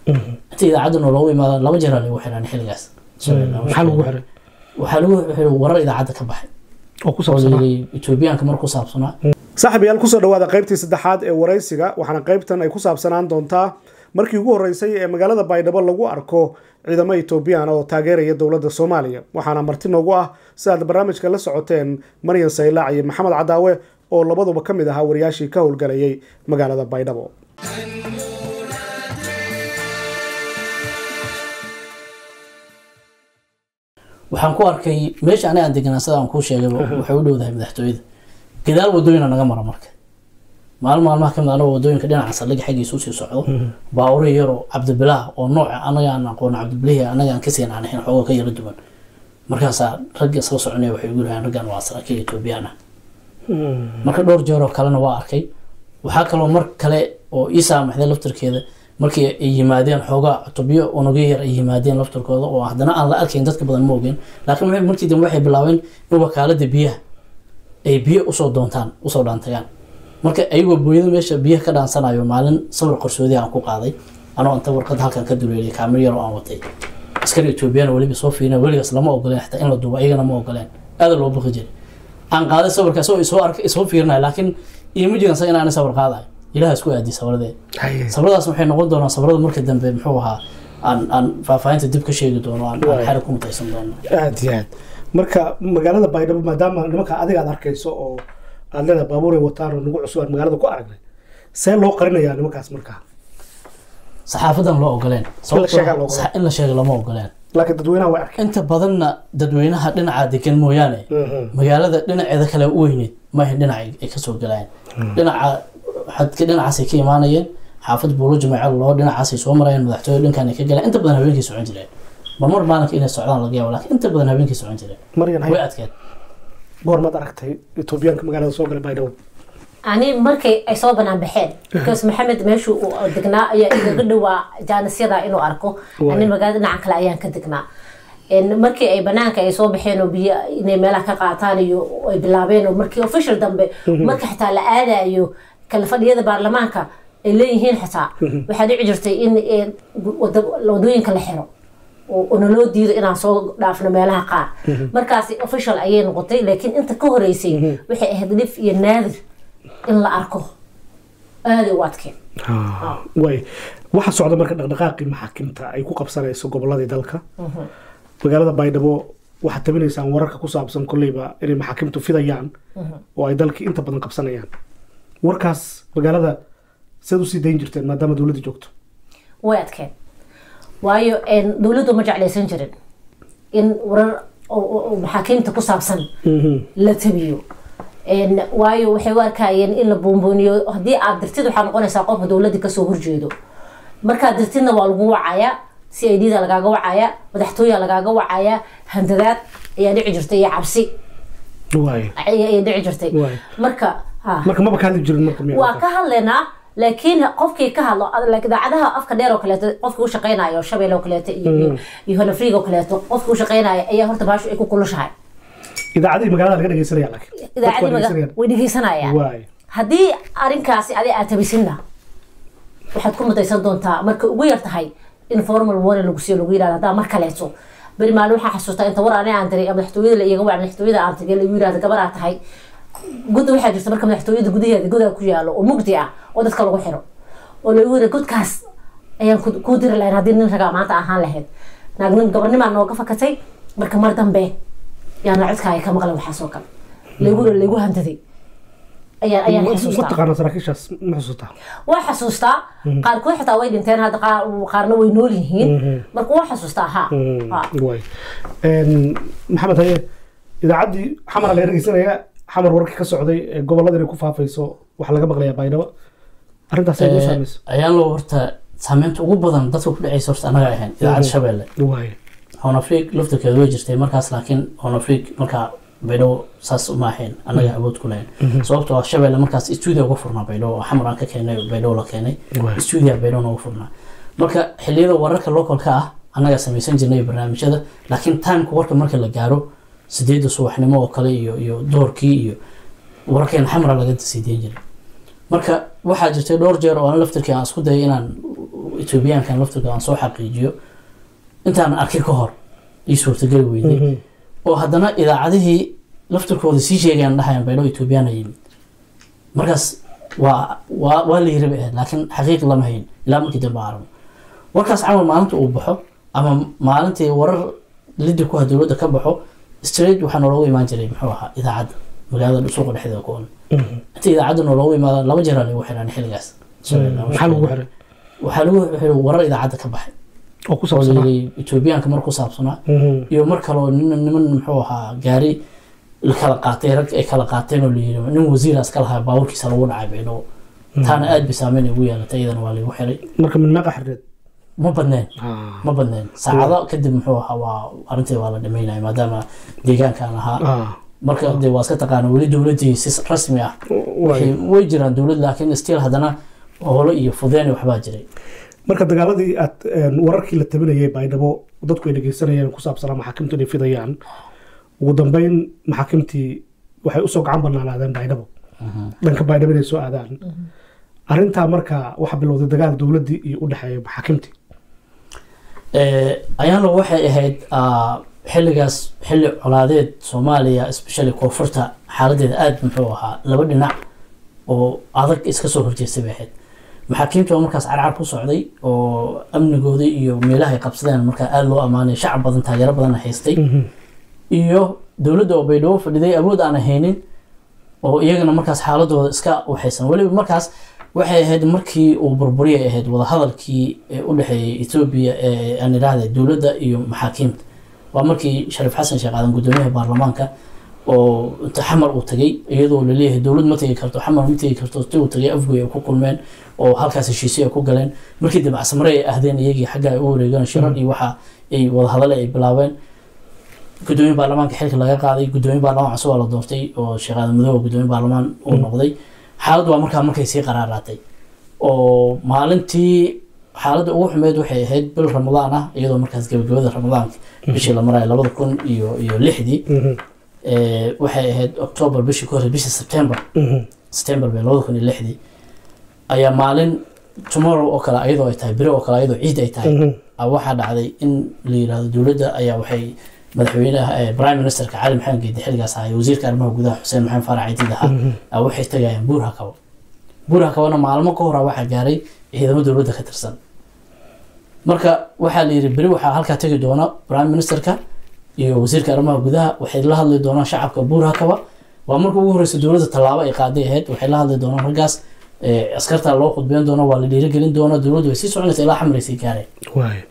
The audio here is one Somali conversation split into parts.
inta idaacadda noo loogu imaada laba jeer aa lagu xiraan xilligaas maxaa lagu xiray waxaa lagu xiray warar idaacadda ka baxay oo ku oo saabsanaa layidhi etoobiyaanka mar ku saabsanaa saaxiibayaal kusoo dhawaada qaybtii saddexaad ee waraysiga waxaana qaybtan ay ku saabsanaan doontaa markii ugu horreysay ee magaalada baydhabo lagu arko ciidamo etoobiyaan oo taageeraya dowladda soomaaliya waxaana marti noogu ah si aad barnaamijka la socoteen maryan saylaac iyo maxamed cadaawe oo labaduba ka mid ahaa wariyaashii ka howlgalayay magaalada baydhabo waxaan ku arkay meesha aniga aan deganaa sida aan kuu sheegayba waxay u dhowdahay madaxtooyada gadaal wadooyina naga mara marka maalin maalmaha kamid anagoo wadooyinka dhinaca saldhiga xaggiisa usii socdo baawuri yaroo cabdibilaah oo nooca anaga aan aqoon cabdibilihi anaga aan kasii naanaxin xooga ka yara duwan markaasaa ragga isla soconaya waxay ugu yiraheen raggan waa saraakiil etoobiyaan ah marka dhowr jeer oo kalena waa arkay waxaa kaloo mar kale oo ii saamaxday laftarkeeda markii ay yimaadeen xoogaa cutubyo unugyo yar ay yimaadeen laftarkooda oo haddana aan la arkayn dadka badan ma ogeen laakiin waxay- markii dambe waxay bilaabeen in wakaalada biyaha ay biyo usoo doontaan usoo dhaantagaan marka ayagoo booyada meesha biyaha ka dhaansanayo maalin sawir qarsoodi aan ku qaaday anoo inta warqad halkan ka duleelay kaamir yar oo aan watay askari etoobiyaan weliba soo fiirina weligaas lama ogoleen xataa in la duubo ayagana ma ogoleen aada loo baqi jiray aan qaaday sawirkaas oo isoo arkay isoo fiirinaya laakiin iima jiran sa inaan sawir qaadayo ilaah isku aadi sawirade sabradaas waxay noqon doonaa sabrada marka dambe muxuu ahaa aan aan faahfaahinta dib ka sheegi doono aan aan xarig ku mutaysan doono aad iyo aad marka magaalada baydhabo maadaama nimanka adiga aad arkayso oo aad leedahay baabuuray wataan oo nagu cusub aan magaalada ku aragnay see loo qarinayaa nimankaas markaa saxaafadan loo ogoleen sheegaa loo Sababtoo- in la sheego lama ogoleen laakiin dadweynaha way arkeen inta badanna dadweynaha dhinaca degan mooyaane magaalada dhinaceeda kale u weyneed maahan dhinaca ay kasoo galayeen dhinaca xadka dhinacaasay ka imaanayeen xaafad buulo jamaaca loo dhinacaasay soo marayeen madaxtooye dhankan ay ka galeen inta badan habeenkii socon jireen marmar maalinka inay socdaan laga yaabo laakiin inta badan habeenkii socon jireen maryan way adkeen goormaad aragtay etoobiyaanka magaalada soo galay baydhabo ani markay ay soo banaan baxeen because maxamed meeshuu uu degnaa ayaa igaga dhowaa jaanisyada inuu arko ani magaalada dhinaca kale ayaan ka degnaa En markii ay banaanka ay soo baxeen oo biyo inay meelaha ka qaataan iyo ay bilaabeen oo markii official dambe marka xitaa la aadayo kala fadhiyada baarlamaanka ay leeyihiin xitaa waxaa dhici jirtay in eh, wada- wadooyinka la xiro oo oo naloo diido inaan soo dhaafno meelaha qaar markaasi official ayay noqotay laakiin inta ka horeysay waxay ahayd dhif iyo naadir in la arko aaday u adkeen way waxa socda marka dhaqdhaqaaqii maxaakiimta ay ku qabsanayso goboladii dalka magaalada baydhabo waxaad tabinaysaan wararka ku saabsan kolleyba inay maxaakiimtu fidayaan oo ay dalkii inta badan qabsanayaan warkaas magaalada seed usii dayn jirteen maadaama dowladda joogto way adkeen waayo en, dowladdu ma jeclaysan jirin in warar oo- oo oo maxaakiimta ku saabsan la tabiyo En, waayo waxay u arkayeen in la buunbuuniyo haddii aad dirtid waxaa noqonaysaa qofka dowladda kasoo horjeedo markaad dirtidna waa lagu wacayaa c i d da lagaaga wacayaa madaxtooya lagaaga wacayaa handadaad ayaa dhici jirtay iyo cabsi waay ayaa dhici jirtay Waay. marka ha marka maba ka hadli jirin marka miyaa waa ka hadlaynaa laakiin qofkii ka hadlo like idaacadaha afka dheer oo kaleeto qofkii u shaqeynayo shabeel oo kaleeto iyo iyo- iyo honafriig oo kaleeto qofkii u shaqeynaya ayaa horta baashu ay ku kulushahay idaacadihii magaalada laga dhegeysanaya laakiin Dadku waa idaacadii maga- dhegeysanayaan. way dhegeysanayaan waay haddii arrinkaasi adi aad tabisinna waxaad ku mutaysan doontaa marka ugu yar tahay in formal warning lagu siiyo lagu yirahdo haddaa mar kaleeto beri maalin waxaa xasuustaa inta war ani aan diray ee madaxtooyada la iiga wac madaxtooyada aan tagay lagu yirahdo gabar aad tahay gudda waxaa jirta marka madaxtooyada gudaheeda godaa ku yaalo oo mugdi ah oo dadka lagu xiro oo lagu yiri godkaas ayaan ku- kuu diri lahayn haddii nin ragaa maanta ahaan lahayd naagnin gabarnimaa nooga fakatay marka mar dambe yaana codkaaga ka maqlan waxaas oo kale lagu lagu handaday ayaan ayaan ma xasuustaa taqaana saraakiishaas ma xusuutaa waa xasuustaa qaarkood xitaa way dhinteen hadda qaar- qaarna way nool yihiin marka waa xasuustaa ha Ha. waay maxamed haye idaacaddii xamara laga dhegeysanaya xamar wararkii ka socday ee gobolada inay ku faafayso waxaa laga maqlayaa baydhabo arrintaas ay noo saamayso ayaan loo horta saameynta ugu badan dadka ku dhacaysa horta anaga ahayn idaacadda shabeelle waay honafriig laftarkeeda way jirtay markaas laakiin honafriig markaa baydhabo saas uma ahayn anaga awood ku lahayn sababtoo ah shabeelle markaas stuudio uga furnaa baydhabo oo xamar aan ka keenay baydhabo la keenay Waay. stuudio baydhabo nooga furnaa marka xilliyada wararka localka ah anagaa samaysan jirnay barnaamijyada laakiin timeka warka marka la gaaro sideedda subaxnimo oo kale iyo iyo doorkii iyo wararkeena xamra laga sii deyn jiray marka waxaa jirtay dhowr jeer oo aan laftirkii aan isku dayay inaan etoobiyaankan laftirka aan soo xaqiijiyo intaan arkay ka hor ii suurtageli weyday oo haddana idaacadihii laftirkooda sii sheegayaan dhahayaan baydhabo etoobiyaana yimid markaas waa waa waa la yiri bay ahayd laakiin xaqiiq lama hayn ilaa markii dambe aragno warkaas camal maalinta uu baxo ama maalintii warar lidi ku ha dowladda ka baxo straight waxaa nooloogu imaan jiray muxuu ahaa idaacadda magaalada suuqa dhexdeeda ku on inta idaacadda nooloogu imaada laba jeeraa lagu xiraan xilligaas maxaa lagu xiray waxaa lagu xiray warar idaacadda ka baxay oo ku oo saabsanaa layiri etoobiyaanka mar ku saabsanaa Mhm. iyo mar kaloo nin niman muxuu ahaa gaari la kala qaatay rag ay kala qaateen oo layiri nin wasiiraas ka lahaa baaburkiisa lagu dhacay baydhabo taana aad bay saameyn ugu yeelatay iyadana waa lagu xiray marka min meeqa xirreed ma badneen Ah. ma badneen saacado kadib muxuu ahaa waa arrintii waa la dhameynaya maadaama deegaankan ahaa Ah. marka dee waa iska taqaana weli dowladdii si rasmi ah Waay. waxay- way jiraan dowlad laakiin still haddana holo iyo fudeen iyo waxbaa jiray marka dagaaladii aad een, wararkii la tabinayay baydhabo dadku ay dhegeysanayeen ku saabsanaa maxaakiimtu inay fidayaan ugu dambeyn maxaakiimtii waxay usoo gacan banaanaadeen baydhabo dhanka baydhabo inay soo aadaan arrintaa marka waxaa bilowday dagaal dowladdii iyo u dhexeeya maxaakiimtii Eh, ayaana waxay ahayd ah, xilligaas xilli colaadeed soomaaliya especially koonfurta xaaladeeda aad muxuu ahaa laba dhinac oo adag iska soo horjeestay bay ahayd maxaakiimta waa markaas carcar ku socday oo amnigooda iyo meelaha ay qabsadeen markaa aad loo ammaanay shacab badan taageero badan haystay iyo dowladda oo baydhabo fadhiday awood aan haynin oo iyagana markaas xaaladooda iska waxaysan weliba markaas waxay ahayd markii uu burburiyay ahayd wadahadalkii ee u dhexeeyay etoobiya ee aan idhaahda dowladda iyo maxaakiimta waa markii shariif xasan sheekh aadan gudoomiyaha baarlamaanka oo inta xamar uu tagay iyadoo laleeyahay dowlad ma tegi karto xamar ma tegi karto ti uu tagay afgoy ay ku kulmeen oo halkaas heshiisyo ay ku galeen markii dambe casmare ay ahdeen iyagii xagga ay u wareegeen shirar iyo waxa ay wadahadale ay bilaabeen gudoomiye baarlamaanka xilka laga qaaday gudoomiye baarlamaan cusub waa la doortay oo sheekh aadan madow oo gudoomiye baarlamaan uu noqday xaaladdu waa markaa markay sii qaraaraatay oo maalintii xaaladda ugu xumeyd waxay ahayd bil ramadaan ah iyadoo markaas gabagabada ramadaanka bishii la marayo labada kun iyo iyo lixdii Eh, waxay ahayd october bishii ku horey bishii september september bay labada kun iyo lixdii ayaa maalin tomorrow oo kale ayadoo ay tahay biro oo kale ayadoo ciid ay tahay ah, waxaa dhacday in la yirahdo dowladda ayaa waxay madaxweynaha eh, prime ministerka cali maxamed geedi xilligaas ahaa iyo wasiirka arrimaha gudaha xuseen maxamed faarac ciidid ahaa ah, waxay tagayaan buur hakabo buur hakabona maalmo ka hora waxaa gaaray ciidamo dowladda ka tirsan marka waxaa la yiri beri waxaa halkaa tegi doona prime ministerka iyo wasiirka arrimaha gudaha waxay la hadli doonaan shacabka buur hakaba waa marka ugu horeysa dowladda tallaabo ay qaaday ahayd waxay la hadli doonaan raggaas eh, askarta loo khudbeyn doona waa la dhiirigelin doona dowladdu way sii soconaysa ilaa xamraysay gaareen waay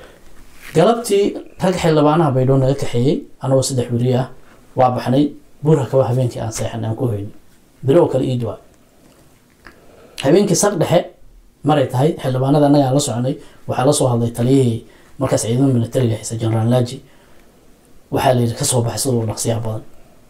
galabtii rag xildhibaanaha baydhabo naga kaxeeyey anagoo saddex weri ah waa baxnay buur hakaba habeenkii aan seexan aan ku hoynay beri oo kale iid waa habeenkii saq dhexe maray tahay xildhibaanada annaga aan la soconay waxaa la soo hadlay taliyihii markaas ciidamada militariga haysa generaal laaji waxaa la yidhi kasoo baxay sida uu dhaqsiyaha badan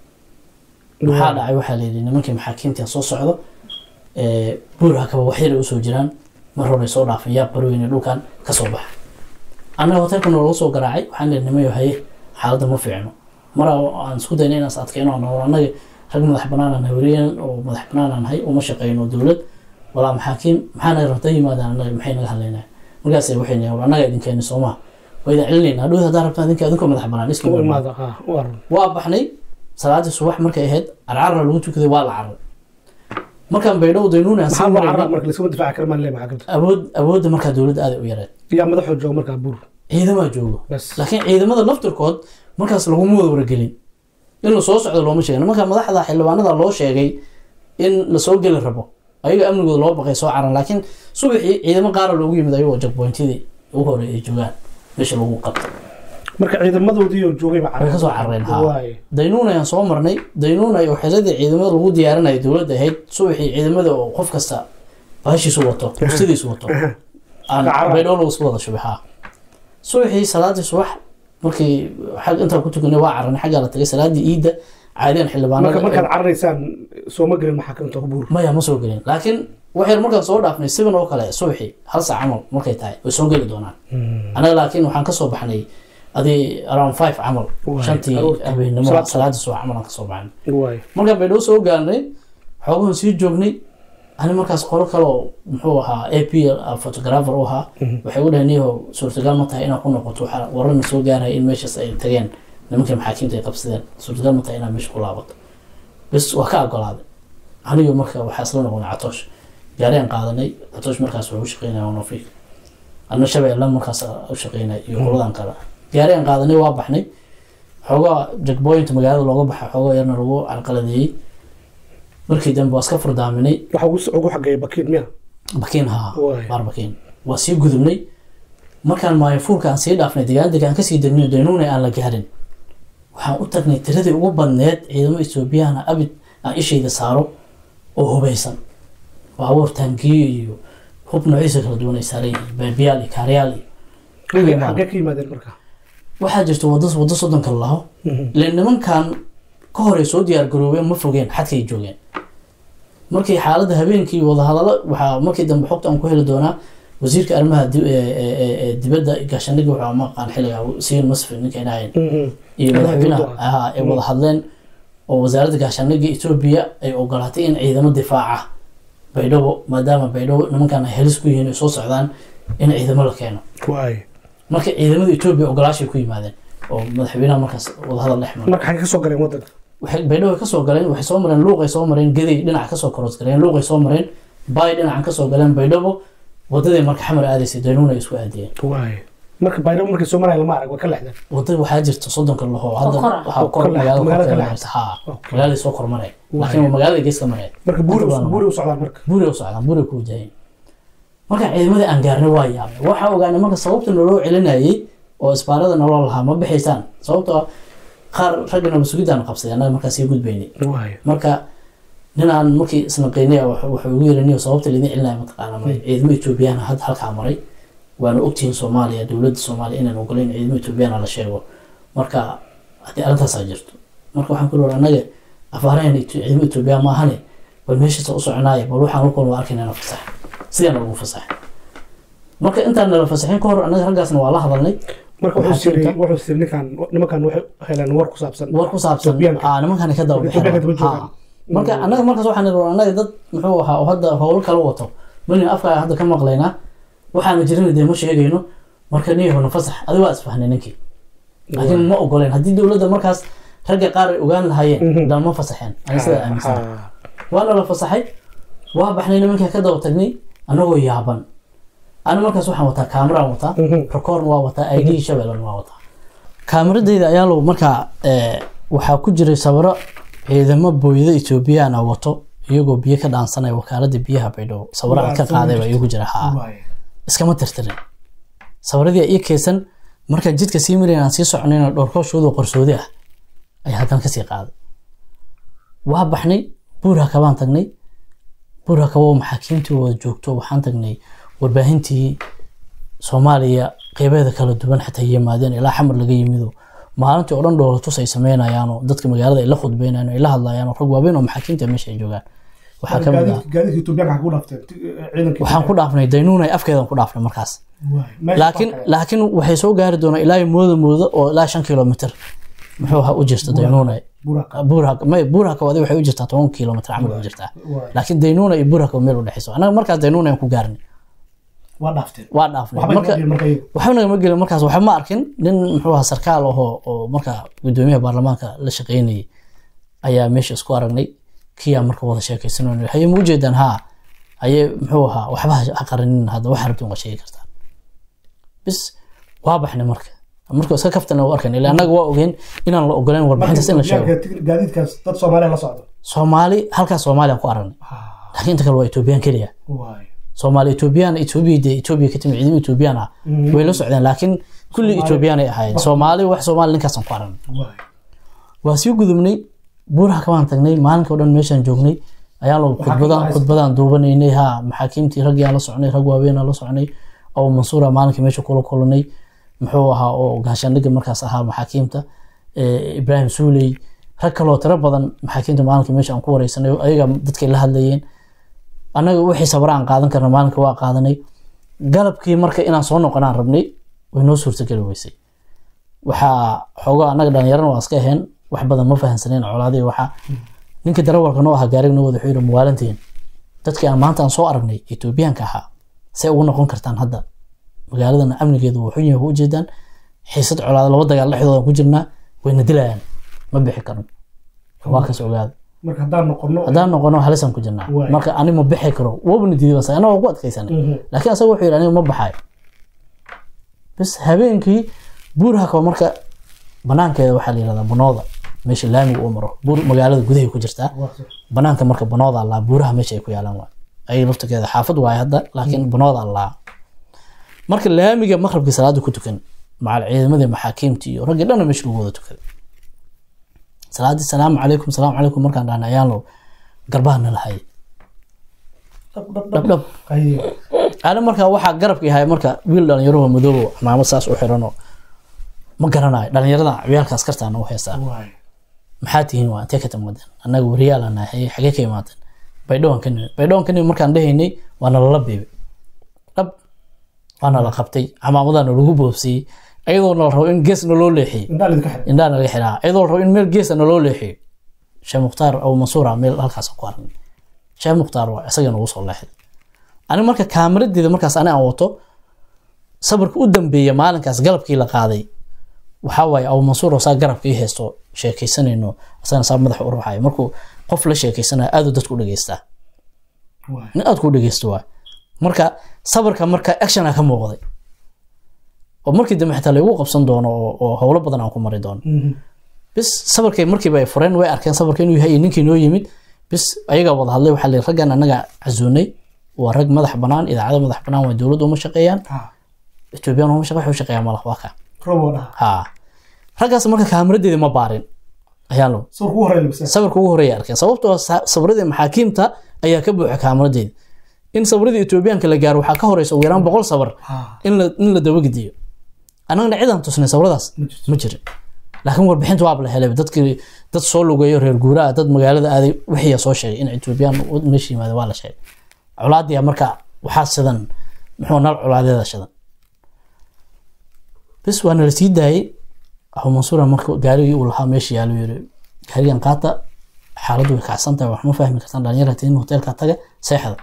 maxaa dhacay waxaa la yidhi nimankii maxaakiimta soo socdo ee, buur hakaba waxyaray usoo jiraan mar hore soo dhaafay yaab barweyne dhulkan kasoo baxa annaga hotelka noolaga soo garaacay waxaan leeyahay nimayo haye xaaladda ma fiicno mar aan isku dayna inaan is adkayno aan nool annaga rag madax banaan aan hawriyeen oo madax banaan aan hay uma shaqeyno dowlad walaa maxaakiim maxaa naga rabta yimaadaan annaga maxay naga hadlaynaa markaas waxay nahay war annaga idinkeeni soomaa waa idin celinaynaa dhowd haddaa rabtaa idinka idinkoo madax banaan iska u imaada imaada ah u aran waa baxnay salaadii subax markay ahayd carcarna lagu tukaday waa la carar markaan baydhow daynuun aan maxaa sii loo carraa marayna marka laisuma difaaci kara maan le maxaakiimta awood awoodda markaa dowladda aad u yareed yaa madaxoo jooga markaa buur ciidamaa joogo bas laakiin ciidamada laftirkood markaas laguma wada wargelin in lasoo socdo looma sheegin marka madaxda xildhibaanada loo sheegay in lasoo geli rabo ayaga amnigooda loo baqay soo caran laakiin subaxii ciidamo qaara loogu yimid ayagoo jagboyntidii ugu hore ay joogaan meesha lagu qabtay marka ciidamadoodii oo joogayba way kasoo carareen ha waay daynuun ayaan soo marnay daynuun ay xiradii ciidamada lagu diyaarinaya dowladda ahayd subaxii ciidamada oo qof kasta baashiisu wato kursidiisu wato aan Ka carara. baydhoo lagu isku wada shubay ha subaxii salaadii subax markii xag intaan ku tukanay waa cararnay xaggaa la tagay salaadii iidda caadiyan marka xildhibaanada markaad cararaysaan sooma gelin maxaakiimta buur maya ma soo gelin laakiin waxaynu markaan soo dhaafnay seven oo kale subaxii hal saac camal markay tahay way soo geli doonaan anaga laakiin waxaan kasoo baxnay adii around five camal Waay, shantii aroortii. habeenimo Salaad- salaadii subax camal aan kasoo baxnay waay markaan baydhabo soo gaarnay xoogahan sii joognay ani markaas qolo kale oo muxuu ahaa a p photographer u ahaa waxay u dhaheen niyahow suurtagal ma tahay inaad ku noqoto waxaa wararna soo gaaraya in meeshaas ay tageen nimankii maxaakiimta ay qabsadeen suurtagal ma tahay inaad meesha ku laabato bes waa ka ogolaaday aniga marka waxaa isla noqonay catoosh gaariyaan qaadanay catoosh markaas wuxuu u shaqeynaya onofiik anna shabeelle markaas u shaqeynay iyo qoladan kale gaariyaan qaadanay waa baxnay xoogaa jackpoint magaalada looga baxa xoogaa yarna lagu carqaladeeyey markii dambe waa iska furdaaminay waxa ugu ugu xageeya bakiin miya bakiin haa Waay. baar bakiin waa sii gudubnay markaan maayafuulka aan sii dhaafnay degaandega aan kasii degnay daynuuna aan la gaarin waxaan u tagnay tiradii ugu badneed ciidamo etoobiyahana abid aan ishayda saaro oo hubeysan baabuur taangiyo iyo hub noociisa kala duwan ay saaran yihiin beebiyaal iyo kaaryaal iyo Dhulkii baan- xagee ka yimaadeen marka waxaa jirta wado wado soddonka laho le nimankan ka hor ay soo diyaar garoobeen ma fogeen xadkay joogeen markii xaaladda habeenkii wadahadalo waxaa markii dambe xogta aan ku heli doonaa wasiirka arrimaha di- ee- ee- ee- ee dibadda gaashaandhigga waxaa maqaan xilliga siin masfin ninka inahayn iyo madaxweynaha ahaa ay wada hadleen oo wasaaradda gaashaandhigga etoobiya ay ogolaatay in ciidamo difaaca baydhabo maadaama baydhabo nimankan ay halis ku yihiin ay soo socdaan in ciidamo la keeno waay marka ciidamada etoobiya ogolaashay ku yimaadeen oo madaxweynaha markaas wadahadal dhex maray marka xagee ka soo galeen wadanka waxay baydhabo ka soo galeen waxay soo mareen luuqay soo mareen gaday dhinaca kasoo koros galeen luuqay soo mareen baay dhinacan kasoo galeen baydhabo wadadii marka xamar aadaysay daynuuna ay isku aadiyeen waay marka baydhabo markay soo maraya lama arag waa ka lexdeen wada waxaa jirta soddonka laho hadda kor ah. waxaa kor Kor leh, magaalada magaalada korkeeda kale. maraysa haa Okay. magaalada soo kormaray Waay. laakiin waa magaalada geeska maray marka buuri Inta badan. buuri u socdaan marka buuri u socdaan buuri ku wajahayn marka ciidamadii aan gaarnay waa yaabay waxaa ogaanay marka sababta naloo celinayay oo isbaarada naloo lahaa ma bixaysaan sababtoo ah qaar raggana masugidaan qabsaday annaga markaa sii gudbaynay waay marka ninaan markii isnaqaynay wuxuu ugu yeeraniyo sababta laydin celinaya mataqaana ma ciidamo etoobiyana had halkaa maray waana ogtihiin soomaaliya dowladda soomaaliya inaan ogolayn ciidamo etoobiyana la sheego marka haddii arrintaasaa jirto marka waxaan ku leeyahay annaga afaarahan ciidamo etoobiya ma ahane bal meeshaasa u soconaaya bal waxaan halkoon waa arkayna na fasax sidaana lagu fasaxay marka intaan nala fasaxin ka hor annaga raggaasna waa la hadalnay marka Waxaa wuxuu siri jirta- wuxuu siri ninkan nimankan waxay heleen war ku saabsan war ku saabsan Etoobiyaanka. aa nimankan ka daba Marka Etoobiyaanka daba bixin joogaan. Ha. marka annaga markaas waxaan niri annaga dad muxuu ahaa oo hadda howlo kala wato malin afka hadda ka maqlaynaa waxaana jirin dee ma sheegayno marka niyahona fasax adi waa isfahnay ninkii laakiin ma ogoleen haddii dowladda markaas ragga qaar ay ogaan lahaayeen daan ma fasaxeen ani sidaa aaminsan Ha. waana la fasaxay waa baxnay nimankaa ka daba tagnay anagoo yaaban ani markaas waxaan wataa kaamiraan wataa rekoorn waa wataa id shabeellan waa wataa kaamiradayda ayaa low markaa eh, waxaa ku jiray sabiro ciidamo booyada etoobiyana wato iyagoo biyo ka dhaansanaya wakaalada biyaha baydhabo sabiro aan ka qaadayba iyagu jira haa waay iskama tirtirin sawiradii ii keysan markaan jidka sii marayn aan sii soconayna dhowrkooshooda qarsoodi ah ayaa haddana kasii qaaday waa baxnay buurha kabaan tagnay buurha kabo maxaakiimtii wada joogto waxaan tagnay warbaahintii soomaaliya qeybeeda kala duwan xataa yimaadeen ilaa xamar laga yimido maalintii oo dhan dhoolatus ay sameynayaanoo dadka magaalada ay la khudbeynayaan ay la hadlayaan oo rag waaweyn oo maxaakiimta meesha ay joogaan waxaa ka mid ah gaadiidka Etoobiyaanka ku dhaafteen ciidankii waxaan ku dhaafnay daynuunay afkeedan ku dhaafnay markaas waay Meesha laakiin waa kale. laakiin waxay soo gaari doonaa ilaa mooda mooda oo ilaa shan kilomitr muxuu ahaa u jirta daynuuna Buraka. buurhaka may buurhaka wadi waxay u jirtaa toban kilomitr camal u jirtaa Waay. laakiin daynuuna iyo buurhaka meel u dhexeyso annaga markaas daynuuna aan ku gaarnay waa dhaafteen waa dhaafnay waxba marka marka marka iyagu. waxba nagama gelin markaas waxba ma arkin nin muxuu ahaa sarkaal ahoo oo marka gudoomiyaha baarlamaanka la shaqeynayay ayaa meesha isku aragnay kiyaa marka wada sheekaysanayno haye ma ujeedaan haa haye muxuu ahaa waxba ha- ha qarinin hadda wax rabtin waa sheegi kartaa bis waa baxnay marka marka iska kaftana u arkan ilaa annaga waa ogeen inaan la ogoleyn warbixintaas in la sheego Etoobiyaanka gaadiidkaas dad Soomaaliya la socdo soomaali halkaas soomaaliya ku aragnay laakiin inta kale waa etoobiyaan keliya waay soomaali etoobiyaan etoobiya dee etoobiya ka timid ciidamo etoobiyaan ah way la socdeen laakiin kulli etoobiyaan ay ahaayeen soomaali wax soomaali ninkaasaan ku aragnay waay waa sii gudubnay buuraha kabaan tagnay maalinka o dhan meeshaan joognay ayaa lagu khudbadaan haysta. khudbadaan duubanaynay ha maxaakiimtii raggii aan la soconay rag waaweyn aan la soconay oo mansuura maalinka meesha kula kulanay muxuu ahaa oo gaashaandhigga markaas ahaa maxaakiimta eh, ibraahim suuley rag kaloo tiro badan maxaakiimta maalinka meesha aan ku wareysanay ayaga dadkay la hadlayeen annaga wixii sabra aan qaadan karna maalinka waa qaadanay galabkii marka inaan soo noqonaan rabnay way noo suurtageli weysay waxaa xoogaa annaga dhalinyarana waa iska aheen wax badan ma fahansaneen colaadii waxa ninka darawalka noo ahaa gaariga noo wada wuxuu yidhi muwaalantiin dadkii aan maanta aan soo aragnay etoobiyaanka ahaa say ugu noqon kartaan hadda magaaladana amnigeedu wuu xun yahay waa ujeedaan xiisad colaada laba dagaal dhexdooda ku jirnaa wayna dilayaan ma bixi karno waa kas ogaada marka haddaan noqono haddaan noqono halisaan ku jirnaa Waay. marka ani ma bixi karo wabna diiday bas anagoo ku adkaysanay Mhm. laakiin asaga wuxuu yidhi aniga ma baxayo bas habeenkii buuraha kaba marka banaankeeda waxaa la yihahdaa banooda meesha laamiga uu maro buur magaalada gudahay ku jirtaa banaanka marka banooda allaa buuraha meesha ay ku yaalaan waay ayay laftakeeda xaafad waaye hadda laakiin banooda allaa marka laamiga maqrabkii salaada ku tukan macal ciidamadii maxaakiimtii iyo raggii dhanna meesha lagu wada tukaday salaadii salaamu calaykum salaamu calaykum markaan dhahna ayaanlo garbaha nala hayay dhab dhab ana markaa waxaa garabka yahay marka wiil dhalinyaro madoobo cimaamad saas u xiranoo ma garanayo dhalinyarada ciyaalka askartaana u heystaa maxaa tihiin waa intee ka timaadeen annaga wariyaal aan nahay xagee ka imaateen baydhowaan ka nimid baydhowaan ka nimid markaan dhahaynay waa nalala beebay dhab waa nala qabtay camaamadaana lagu boobsiyey ayadoo nala rabo in gees naloo leexiyey indhaa naga xiraa ayadoo la rabo in meel geesa naloo leexiyo sheekh mukhtaar abu mansuura meel halkaas ku aragnay sheekh mukhtaar waa isaga nagu soo leexday ani marka kaamiradeeda markaas ani aan wato sabarka u dambeeya maalinkaas galabkii la qaaday waxaa waaye abu mansuur oo saa garabka ii haysto sheekaysanayno asagana saa madaxa u ruxayo markuu qof la sheekaysanayo aad uu dadku u dhageystaa nin aad ku dhegeysto waay marka sabarka marka actiona ka muuqday oo markii dambe xitaa laigu qabsan doono oo- oo howlo badan aan ku mari doono bis sabarkay markiiba ay fureen way arkeen sabarka inuu yahay iyo ninkii noo yimid bis ayagaa wada hadlay waxaa la yidhi raggan annaga casuunay waa rag madax banaan idaacado madax banaan waa dowladda uma shaqeeyaan etoobiyaan uma shaqe waxay u shaqeeyaan malaha waa ka ha raggaas marka kaamiradeedii ma baarin ayaan lo sawirka ugu horeeya arkeen sababtoo sa- sawirradii maxaakiimta ayaa ka buuxa kaamiradeedi in sawirradii etoobiyaanka la gaaro waxaa ka horeysa ugu yaraan boqol sawir in la in la dabagediyo annagana cidaan tusnay sawiradaas ma jirin laakiin warbixinta waaba la helay dadkii dad soo lugeeyo reer guuraa dad magaalada aaday wixiiya soo sheegay in etoobiyaan meesha yimaada waa la sheegay colaadii marka waxaa shidan muxuu nal colaadeeda shidan bis waa nala sii daayey abu mansuura marka gaarigii uu lahaa meesha yaalo yiri gaarigan qaata xaaladdu way kacsan tahay wax ma fahmi kartaan dhalinyara tiin hoteelka taga seexda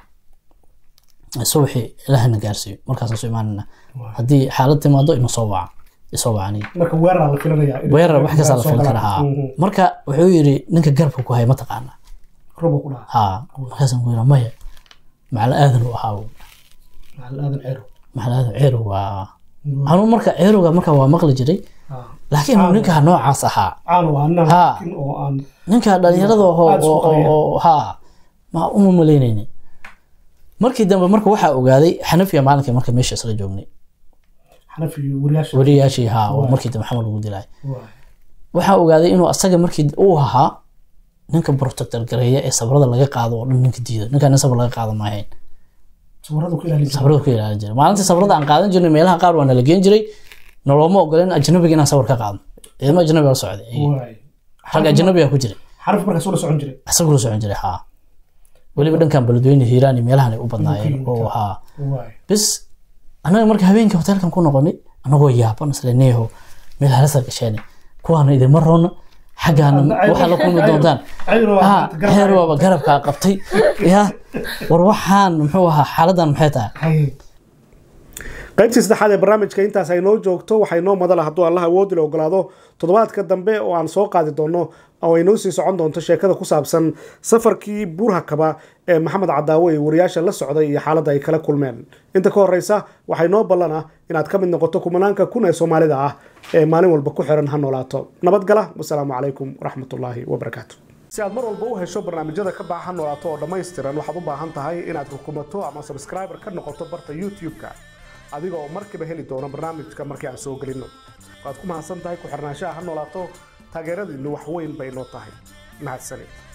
subaxii ilaahana gaarsiiyo markaasaan soo imaanana haddii xaalad timaado ina soo waca isoo wacaniya marka weerar la filanaya weerar wax kastaa la filan karaa haa marka wuxuu yiri ninka garabka ku hay ma taqaanaa robo ku dhaha haa markaasaan ku yiri maya macal aadan u ahaa macal aadan ceero macal aadan ceerow waa anuu marka ceerowga marka waa maqli jiray laakiin ninka noocaas ahaa caan waa anna Ha. laakiin oo aan ninka dhalinyarada oo Aad isku oo- qariyaan. oo haa ma uma malaynayni markii dambe marka waxaa ogaaday xanafiya maalinkii marka meesha isla joognay xanafi wariyaasha wariyaashii haa oo markii dambe xamal ugu dilay Waay. waxaa ogaaday inuu asaga markii uu ahaa ninka protector gareeya ee sabrada laga qaado oo dhan ninka diido ninkaan in sabr laga qaado maahayn sabaradu ku ilaalin jiray sabrada ku ilaalin jiray maalintii sabrada aan qaadan jirnay meelaha qaar waa nala geen jiray noloma ogoleen ajnabiga inaan sawir ka qaadno ciidamo ajnabi la socday Waay. rag ajnabiga ku jiray xanafi markaas ula socon jiray isagu la socon jiray haa weliba dhankan beledweyne hiiraan iyo meelahan ay u badnaayeen oo haa Waay. bis annaga marka habeenkii hoteelkan ku noqonay annagoo yaaban isle neeho meel halasa gasheen kuwaana idinma roona xaggaana waxaa la kulmi doontaan Cayro waa ha maanta garab heer waaba garabkaa qabtay ya war waxaan muxuu ahaa xaaladan maxay tahay Hay. qaybtii saddexaad ee barnaamijka intaas ay noo joogto waxay noo madala hadduu allah awoodi la ogolaado toddobaadka dambe oo aan soo qaadi doono oo ay noo sii socon doonto sheekada ku saabsan safarkii buurhakaba ee maxamed cadaawe iyo wariyaasha la socday iyo xaaladda ay kala kulmeen inta ka horeysa waxay noo ballan ah inaad ka mid noqoto kumanaanka kun ee soomaalida ah ee maalin walba ku xiran ha noolaato nabadgala wasalaamu calaykum waraxmatullaahi wabarakaatu si aad mar walba u hesho barnaamijyada ka baxa ha noolaato oo dhammaystiran waxaad u baahan tahay inaad rukumato ama subscriber ka noqoto barta youtube-ka adiga oo markiiba heli doono barnaamijka markii aan soo gelinno waad ku mahadsan tahay ku xirnaanshaha ha noolaato taageeradiinnu wax weyn bay noo tahay mahadsanid